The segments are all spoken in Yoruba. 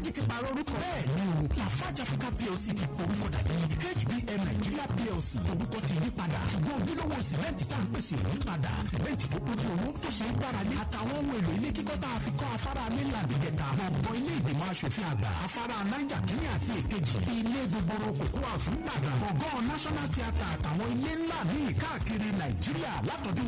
lafarge ti pààrọ̀ orúkọ. bẹ́ẹ̀ni o lafarge africa plc ti porúkọ dàbí hbm nigeria plc orúkọ ti yí padà ṣùgbọ́n ojúlówó sìmẹ́ǹtì tá à ń pèsè yí padà sìmẹ́ǹtì tó kójú owó tó ṣe é gbára lé àtàwọn ohun èlò ilé kíkọ́ tá a fi kọ́ afárá mainland ìjẹta gbọ̀ngàn ilé ìgbìmọ̀ asòfin àgbà afárá niger kínní àti èkejì ilé gbogbo kòkó àfún gbàgàn gbọ̀ngàn national theatre àtàwọn ilé ńlá míì káàkiri nàìjíríà látọdún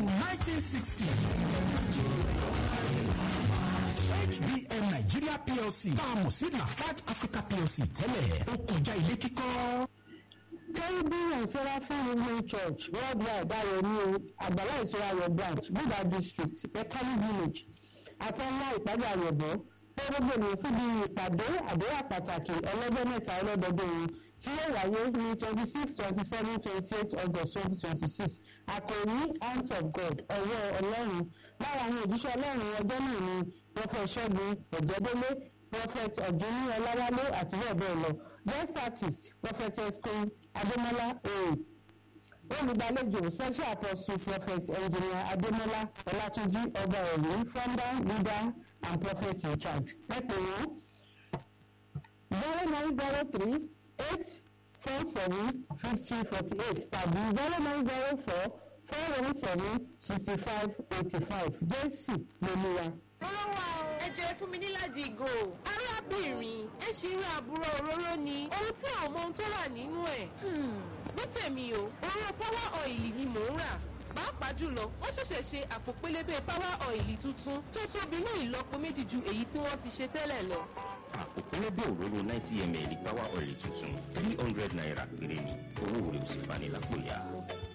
1960 hbm nigeria plc tá a mọ̀ sí lafarge africa plc tẹ́lẹ̀ ó kọjá ilé kíkọ́. Caribbean and Seraphim Women Church worldwide Ayọ̀ni Àgbàlá Ìṣura Ayọ̀ branch Buda district Pekali village Àtọ́nlá ìpàdé Ayọ̀bọ̀ pé gbogbo ènìyàn síbi ìpàdé àdúrà pàtàkì ọlọ́jọ́ mẹ́ta ọlọ́dọọdún yìí tí yóò wáyé ní twenty six twenty seven twenty eight august twenty twenty six àkòrí hands of God ọwọ́ ọlọ́run lára àwọn òjíṣẹ́ ọlọ́run ọjọ́ náà ni prophet ṣẹ́gun ọ̀jẹ̀dẹ́lé prophet ọ̀dúnní ọláwálé àti bẹ́ẹ̀ bẹ́ẹ̀ lọ guest artist prophetess queen adémọlá oye olùgbàlejò special apostle prophet engineer adémọlá ọlátúnjí ọba ẹ̀rí founder leader and prophet in charge pẹ̀pẹ̀ wọn zero nine zero three eight four seven fifty forty eight tàbí zero nine zero four four one seven sixty five eighty five jésù lolúwa. Olówó ẹ jẹ́ fún mi níláàjì ìgò. Arábìnrin ẹ ṣì ń ra àbúrò òróró ni. Ohun tí àwọn ọmọ ohun tó wà nínú ẹ̀. Ní tèmi o, òróró power oil ni mò ń rà. Pàápàá jùlọ, wọ́n ṣẹ̀ṣẹ̀ ṣe àpò pélébé power oil tuntun tó tóbi ní ìlọ́po méjì ju èyí tí wọ́n ti ṣe tẹ́lẹ̀ lọ. àpò pẹlẹbẹ òróró ninety ml power oil tuntun three hundred naira péré ni owó rẹ̀ ò sì fani lápò yá.